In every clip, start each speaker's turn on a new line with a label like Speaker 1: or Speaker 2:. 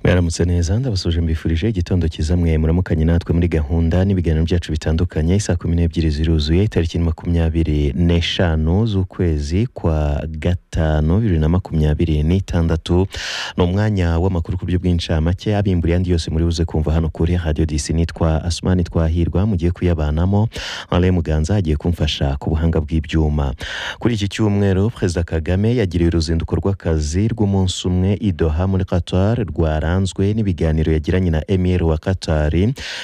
Speaker 1: muramutse neza ndabasuje mbifurije igitondo cyiza mwe muramukanye natwe muri gahunda n'ibiganiro byacu bitandukanye saa kumi n'ebyiri ziruzuye itariki makumyabiri n'eshanu z'ukwezi kwa gatanu bibiri na makumyabiri n'itandatu ni umwanya w'amakuru ku buryo bw'incamake abimbura ayandi yose muri buze kumva hano kuri radiyo disi nitwa asumani twahirwa mugiye kuyabanamo alain muganza agiye kumfasha ku buhanga bw'ibyuma kuri iki cyumweru perezida kagame yagiriwe uruzinduko rw'akazi rw'umunsi umwe i doha muri qatar rwaranzwe n'ibiganiro yagiranye na emir wa qatar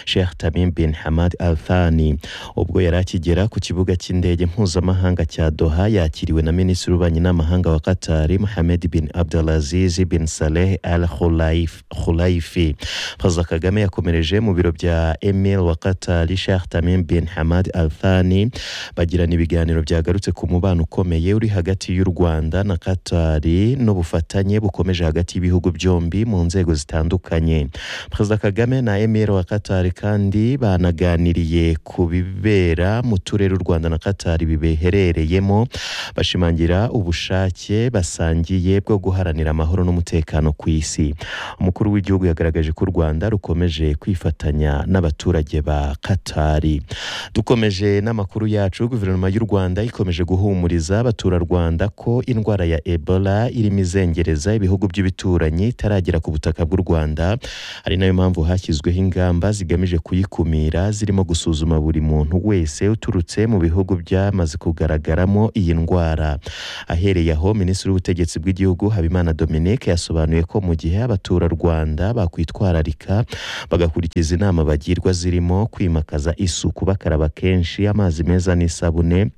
Speaker 1: sheikh tamim bin hamad al thani ubwo yari akigera ku kibuga cy'indege mpuzamahanga cya doha yakiriwe na minisitiri w'ububanyi n'amahanga wa qatar mohamed bin abdulaziz bin saleh al Khulaif- khulaifi perezida kagame yakomereje mu biro bya emir wa qatar sheikh tamim bin hamad al thani bagirana ibiganiro byagarutse ku mubano ukomeye uri hagati y'u Rwanda na Katari n'ubufatanye bukomeje hagati y'ibihugu byombi mu nzego zitandukanye Perezida Kagame na Emir wa Katari kandi banaganiriye ku bibera mu turere u Rwanda na Katari bibeherereyemo bashimangira ubushake basangiye bwo guharanira amahoro n'umutekano ku isi umukuru w'igihugu yagaragaje ko u Rwanda rukomeje kwifatanya n'abaturage ba Katari dukomeje n'amakuru yacu guverinoma y'u rwanda ikomeje guhumuriza abaturarwanda ko indwara ya ebola irimo izengereza ibihugu by'ibituranyi itaragera ku butaka bw'u rwanda ari nayo mpamvu hashyizweho ingamba zigamije kuyikumira zirimo gusuzuma buri muntu wese uturutse mu bihugu byamaze kugaragaramo iyi ndwara ahereye aho minisitiri w'ubutegetsi bw'igihugu habimana dominique yasobanuye ko mu gihe abaturarwanda bakwitwararika bagakurikiza inama bagirwa zirimo kwimakaza isuku bakaraba kenshi amazi meza n'isabune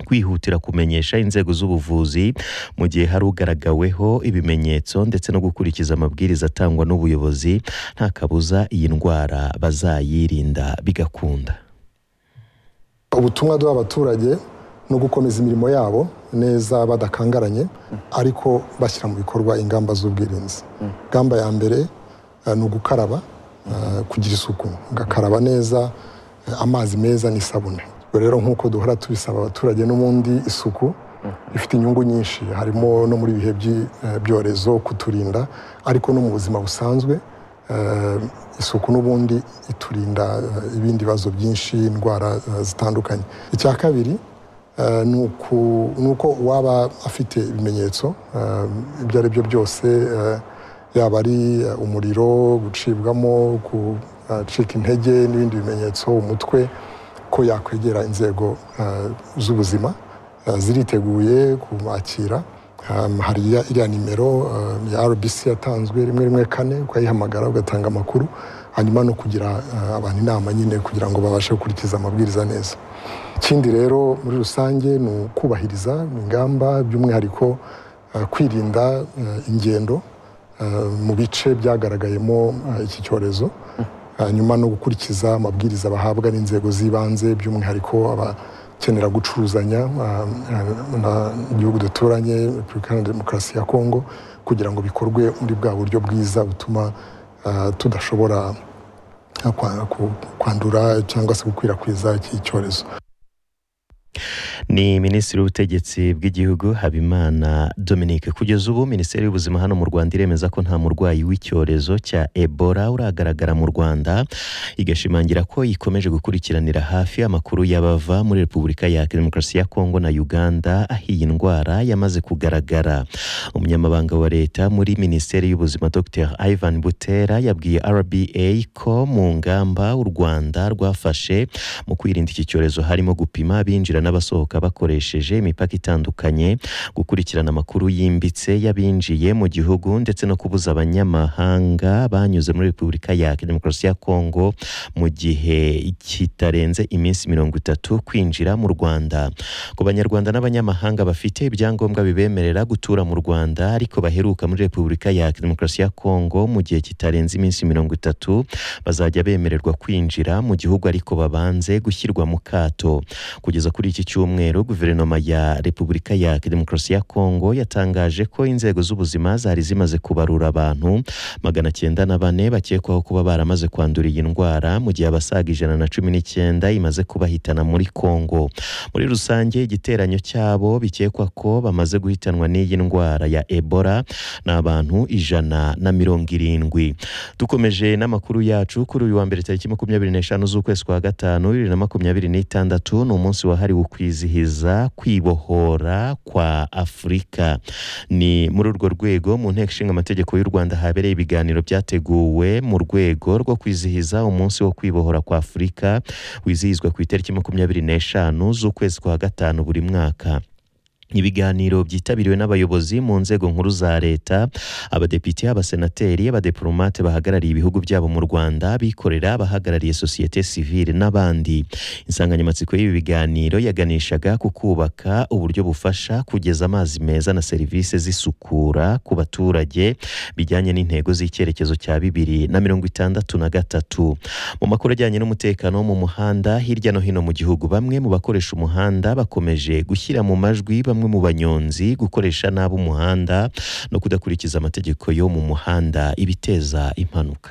Speaker 1: kwihutira kumenyesha inzego z'ubuvuzi mu gihe hari ugaragaweho ibimenyetso ndetse no gukurikiza amabwiriza atangwa n'ubuyobozi nta kabuza iyi ndwara bazayirinda bigakunda
Speaker 2: ubutumwa duha abaturage ni ugukomeza imirimo yabo neza badakangaranye ariko bashyira mu bikorwa ingamba z'ubwirinzi ingamba ya mbere eh, ni ugukaraba eh, kugira isuku ugakaraba neza eh, amazi meza n'isabune Ubwo rero nk'uko duhora tubisaba abaturage n'ubundi isuku ifite inyungu nyinshi harimo no muri ibihe by'i- eh, byorezo kuturinda ariko no mu buzima busanzwe eh, isuku n'ubundi iturinda eh, ibindi bibazo byinshi indwara eh, zitandukanye icya kabiri Eh, ni uku- ni uko uwaba afite ibimenyetso eh, ibyo ari byo byose eh, yaba ari eh, umuriro gucibwamo gucika intege n'ibindi bimenyetso umutwe ko yakwegera inzego eh, z'ubuzima eh, ziriteguye kumwakira Um, hari ya- iriya nimero um, ya rbc yatanzwe rimwe rimwe kane ukayihamagara ugatanga amakuru hanyuma no kugira eh, abantu inama nyine kugira ngo babashe gukurikiza amabwiriza neza ikindi rero muri rusange ni ukubahiriza ingamba by'umwihariko eh, kwirinda eh, ingendo eh, mu bice byagaragayemo eh, iki cyorezo hanyuma no gukurikiza amabwiriza bahabwa n'inzego z'ibanze by'umwihariko abakenera gucuruzanya eh, eh, na igihugu duturanye repubulika iharanira demokarasi ya kongo kugira ngo bikorwe muri bwa buryo bwiza butuma eh, tudashobora eh, kwa- ku- kwandura cyangwa se gukwirakwiza iki cyorezo
Speaker 1: ni minisitiri w'ubutegetsi bw'igihugu habimana dominique kugeza ubu minisiteri y'ubuzima hano mu rwanda iremeza ko nta murwayi w'icyorezo cya ebola uragaragara mu rwanda igashimangira ko ikomeje gukurikiranira hafi amakuru y'abava muri repubulika ya demokarasi ya kongo na uganda aho iyi ndwara yamaze kugaragara umunyamabanga wa leta muri minisiteri y'ubuzima dr ivan butera yabwiye rba ko mu ngamba u rwanda rwafashe mu kwirinda iki cyorezo harimo gupima abinjira n'abasohoka bakoresheje imipaka itandukanye gukurikirana amakuru yimbitse y'abinjiye mu gihugu ndetse no kubuza abanyamahanga banyuze muri repubulika ya demokarasi ya kongo mu gihe kitarenze iminsi mirongo itatu kwinjira mu rwanda ku banyarwanda n'abanyamahanga bafite ibyangombwa bibemerera gutura mu rwanda ariko baheruka muri repubulika ya demokarasi ya kongo mu gihe kitarenze iminsi mirongo itatu bazajya bemererwa kwinjira mu gihugu ariko babanze gushyirwa mu kato kugeza kuri iki iki cyumweru guverinoma ya repubulika ya demokarasi ya kongo yatangaje ko inzego z'ubuzima zari zimaze kubarura abantu magana cyenda na bane bakekwaho kuba baramaze kwandura iyi ndwara mu gihe abasaga ijana na cumi n'icyenda imaze kubahitana muri kongo muri rusange igiteranyo cyabo bikekwa ko bamaze guhitanwa n'iyi ndwara ya ebola ni abantu ijana na mirongo irindwi dukomeje n'amakuru yacu kuri uyu wa mbere tariki makumyabiri n'eshanu z'ukwezi kwa gatanu bibiri na makumyabiri n'itandatu ni umunsi wahariwe kwizihiza kwibohora kwa afurika ni muri urwo rwego mu nteko ishinga amategeko y'u rwanda habereye ibiganiro byateguwe mu rwego rwo kwizihiza umunsi wo kwibohora kwa afurika wizihizwa ku itariki makumyabiri n'eshanu z'ukwezi kwa gatanu buri mwaka ibiganiro byitabiriwe n'abayobozi mu nzego nkuru za leta abadepite abasenateri abadiplomate bahagarariye ibihugu byabo mu rwanda abikorera abahagarariye sosiyete sivile n'abandi insanganyamatsiko y'ibi biganiro yaganishaga ku kubaka uburyo bufasha kugeza amazi meza na serivisi z'isukura ku baturage bijyanye n'intego z'icyerekezo cya bibiri na mirongo itandatu na gatatu mu makuru ajyanye n'umutekano wo mu muhanda hirya no hino mu gihugu bamwe mu bakoresha umuhanda bakomeje gushyira mu majwi bamwe mu banyonzi gukoresha nabi umuhanda no kudakurikiza amategeko yo mu muhanda ibiteza impanuka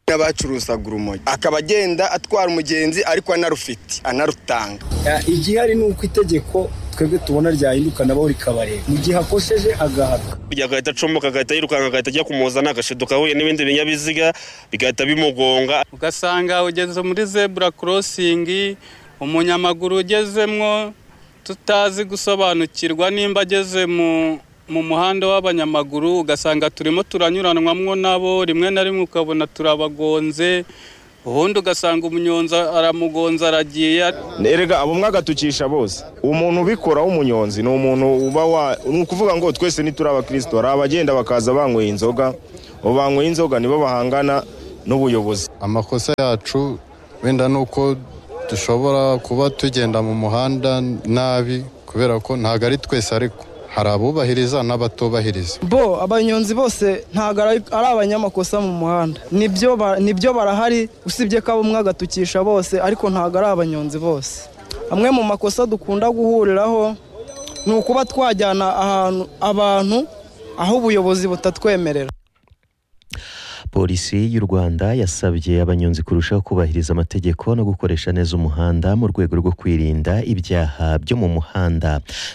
Speaker 3: n'abacuruzaga urumogi akaba agenda atwara umugenzi ariko anarufite anarutanga
Speaker 4: igihari ni uko itegeko twebwe tubona ryahinduka nabo rikabareba mu gihe akosheje agahabwa
Speaker 5: burya agahita acomoka agahita yirukanka agahita ajya kumuzana agashiduka ahuye n'ibindi binyabiziga bigahita bimugonga
Speaker 6: ugasanga ugeze muri zebura korosingi umunyamaguru ugezemwo tutazi gusobanukirwa nimba ageze mu muhanda w'abanyamaguru ugasanga turimo turanyuranwamo nabo rimwe na rimwe ukabona turabagonze ubundi ugasanga umunyonzi aramugonza aragiye
Speaker 7: erega abo mwagatukisha bose umuntu ubikora w'umunyonzi ni umuntu uba wa ni ukuvuga ngo twese ntituri abakristo hari abagenda bakaza banyweye inzoga abo banyweye inzoga nibo bahangana n'ubuyobozi
Speaker 8: amakosa yacu wenda ni uko dushobora kuba tugenda mu muhanda nabi kubera ko ntabwo ari twese ariko hari abubahiriza n'abatubahiriza
Speaker 9: bo abanyonzi bose ntabwo ari abanyamakosa mu muhanda nibyo barahari usibye ko abo umwe agatukisha bose ariko ntabwo ari abanyonzi bose amwe mu makosa dukunda guhuriraho ni ukuba twajyana ahantu abantu aho ubuyobozi butatwemerera
Speaker 1: polisi y'u rwanda yasabye abanyonzi kurushaho kubahiriza amategeko no gukoresha neza umuhanda mu rwego rwo kwirinda ibyaha byo mu muhanda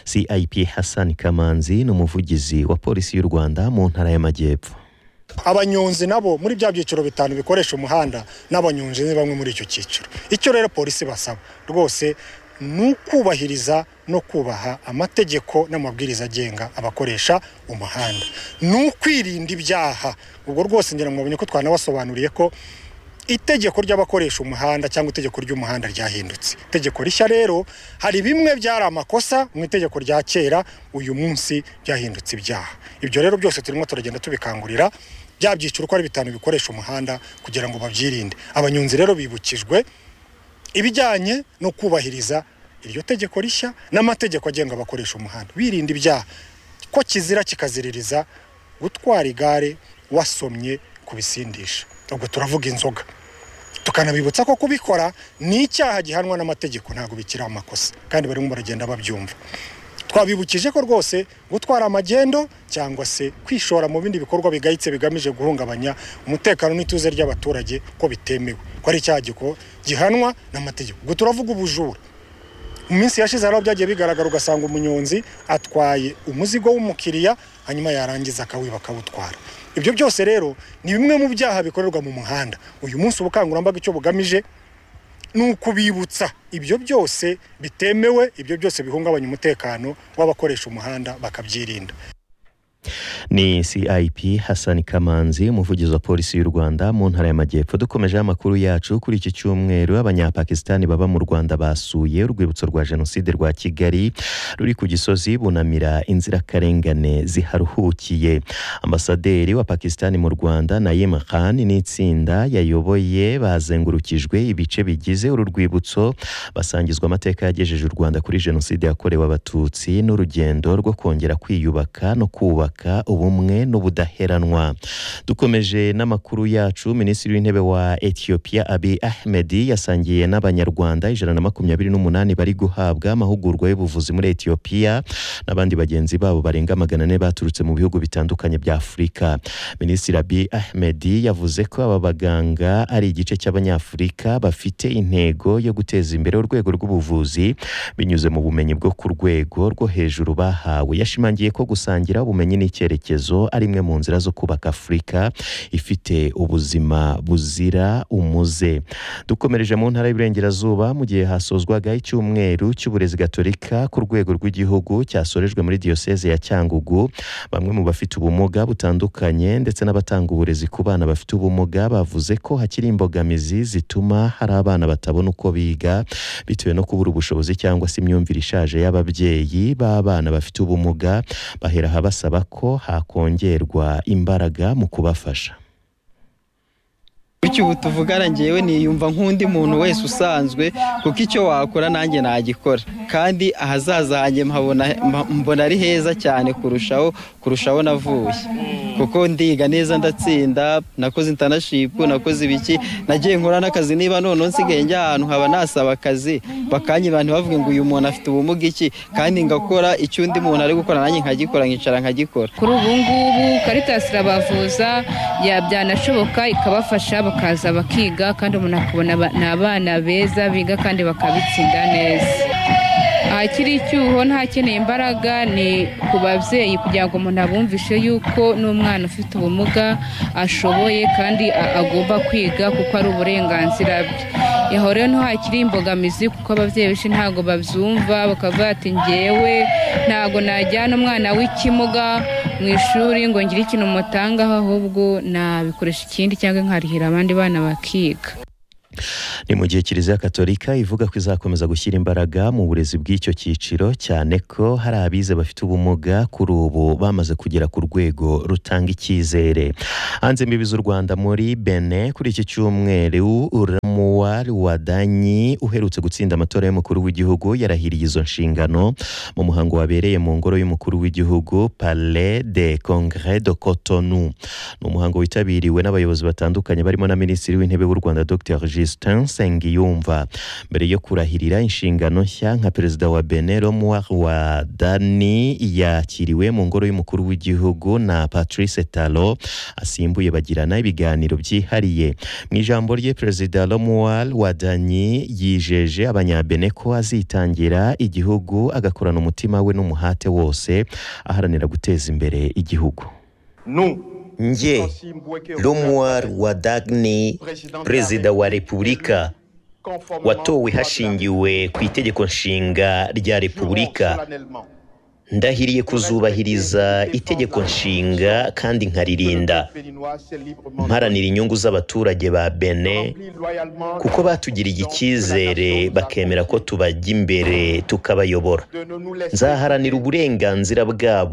Speaker 1: cip hassan kamanzi ni umuvugizi wa polisi y'u rwanda mu ntara y'amajyepfo
Speaker 10: abanyonzi nabo muri bya byiciro bitanu bikoresha umuhanda n'abanyonzi ni bamwe muri icyo cyiciro icyo rero polisi basaba rwose ni ukubahiriza no kubaha amategeko n'amabwiriza agenga abakoresha umuhanda ni ukwirinda ibyaha ubwo rwose ngira ngo mubonye ko twanabasobanuriye ko itegeko ry'abakoresha umuhanda cyangwa itegeko ry'umuhanda ryahindutse itegeko rishya rero hari bimwe byari amakosa mu itegeko rya kera uyu munsi byahindutse ibyaha ibyo rero byose turimo turagenda tubikangurira bya byiciro uko ari bitanu bikoresha umuhanda kugira ngo babyirinde abanyonzi rero bibukijwe ibijyanye no kubahiriza iryo tegeko rishya n'amategeko agenga abakoresha umuhanda birinda ibyaha ko kizira kikaziririza gutwara igare wasomye kubisindisha ubwo turavuga inzoga tukanabibutsa ko kubikora ni icyaha gihanwa n'amategeko ntabwo bikiri amakosa kandi barimo baragenda babyumva twabibukije ko rwose gutwara amagendo cyangwa se kwishora mu bindi bikorwa bigayitse bigamije guhungabanya umutekano n'ituze ry'abaturage ko bitemewe ko ari icyaha gihanwa n'amategeko ubwo turavuga ubujura mu minsi yashize hari aho byagiye bigaragara ugasanga umunyonzi atwaye umuzigo w'umukiriya hanyuma yarangiza akawiba akawutwara ibyo byose rero ni bimwe mu byaha bikorerwa mu muhanda uyu munsi ubukangurambaga icyo bugamije ni ukubibutsa ibyo byose bitemewe ibyo byose bihungabanya umutekano w'abakoresha umuhanda bakabyirinda
Speaker 1: ni cip hassan kamanzi umuvugizi wa polisi y'u rwanda mu ntara y'amajyepfo dukomejeho amakuru yacu kuri iki cyumweru abanyapakisitani baba mu rwanda basuye urwibutso rwa jenoside rwa kigali ruri ku gisozi bunamira inzirakarengane ziharuhukiye ambasaderi wa pakisitani mu rwanda nayim khan n'itsinda yayoboye bazengurukijwe ibice bigize uru rwibutso basangizwa amateka yagejeje u rwanda kuri jenoside yakorewe abatutsi n'urugendo rwo kongera kwiyubaka no kubaka kubaka ubumwe n'ubudaheranwa dukomeje n'amakuru yacu minisitiri w'intebe wa etiyopiya abi ahmedi yasangiye n'abanyarwanda ijana na makumyabiri n'umunani bari guhabwa amahugurwa y'ubuvuzi muri etiyopiya n'abandi bagenzi babo barenga magana ane baturutse mu bihugu bitandukanye bya afurika minisitiri abi ahmedi yavuze ko aba baganga ari igice cy'abanyafurika bafite intego yo guteza imbere urwego rw'ubuvuzi binyuze mu bumenyi bwo ku rwego rwo hejuru bahawe yashimangiye ko gusangira ubumenyi n'icyerekezo ari imwe mu nzira zo kubaka afurika ifite ubuzima buzira umuze dukomereje mu ntara y'iburengerazuba mu gihe hasozwaga icyumweru cy'uburezi gatolika ku rwego rw'igihugu cyasorejwe muri diyoseze ya cyangugu bamwe mu bafite ubumuga butandukanye ndetse n'abatanga uburezi ku bana bafite ubumuga bavuze ko hakiri imbogamizi zituma hari abana batabona uko biga bitewe no kubura ubushobozi cyangwa se imyumvire ishaje y'ababyeyi b'abana bafite ubumuga bahera aha basaba ko hakongerwa imbaraga mu kubafasha
Speaker 11: bityo ubu tuvugana ngewe niyumva nk'undi muntu wese usanzwe kuko icyo wakora nanjye nagikora kandi ahazaza hanjye mpabona- mpa- mbona ari heza cyane kurushaho kurushaho navuye kuko ndiga neza ndatsinda nakoze intanashipu nakoze ibiki nagiye nkora n'akazi niba noneho nsigaye njya ahantu nkaba nasaba akazi bakanyibana ntibavuge ngo uyu muntu afite ubumuga iki kandi ngakora icyo undi muntu ari gukora nanjye nkagikora nkicara nkagikora
Speaker 10: kuri ubu ngubu karitasi irabavuza ya- byanashoboka ikabafasha bakaza bakiga kandi umuntu akabona aba- ni abana beza biga kandi bakabitsinda neza ahakiri icyuho ntakeneye imbaraga ni ku babyeyi kugira ngo umuntu abumvishe yuko n'umwana ufite ubumuga ashoboye kandi a- agomba kwiga kuko ari uburenganzira bwe aho rero niho hakiri imbogamizi kuko ababyeyi benshi ntabwo babyumva bakavuga ati ngewe ntabwo najyana umwana w'ikimuga mu ishuri ngo ngire ikintu mutangaho ahubwo nabikoresha ikindi cyangwa nkarihira abandi bana bakiga
Speaker 1: ni mu gihe kiliziya katolika ivuga ko izakomeza gushyira imbaraga mu burezi bw'icyo cyiciro cyane ko hari abize bafite ubumuga kuri ubu bamaze kugera ku rwego rutanga icyizere hanze imbibi z'u rwanda muri bene kuri iki cyumweru uramuwari wadanyi uherutse gutsinda amatora y'umukuru w'igihugu yarahiriye izo nshingano mu muhango wabereye mu ngoro y'umukuru w'igihugu palais de congrès de cotonou ni umuhango witabiriwe n'abayobozi batandukanye barimo na minisitiri w'intebe w'u rwanda dr justin nsengiyumva mbere yo kurahirira inshingano nshya nka perezida wa bene romuar wa dani yakiriwe mu ngoro y'umukuru w'igihugu na patrice talo asimbuye bagirana ibiganiro byihariye mu ijambo rye perezida romuar wa dani yijeje abanyabene ko azitangira igihugu agakorana umutima we n'umuhate wose aharanira guteza imbere igihugu
Speaker 12: Nje Lomwar Wadagni, perezida wa repubulika watowe hashingiwe ku itegeko nshinga rya repubulika ndahiriye kuzubahiriza itegeko nshinga kandi nkaririnda mparanira inyungu z'abaturage ba bene kuko batugiriye icyizere bakemera ko tubajya imbere tukabayobora nzaharanira uburenganzira bwabo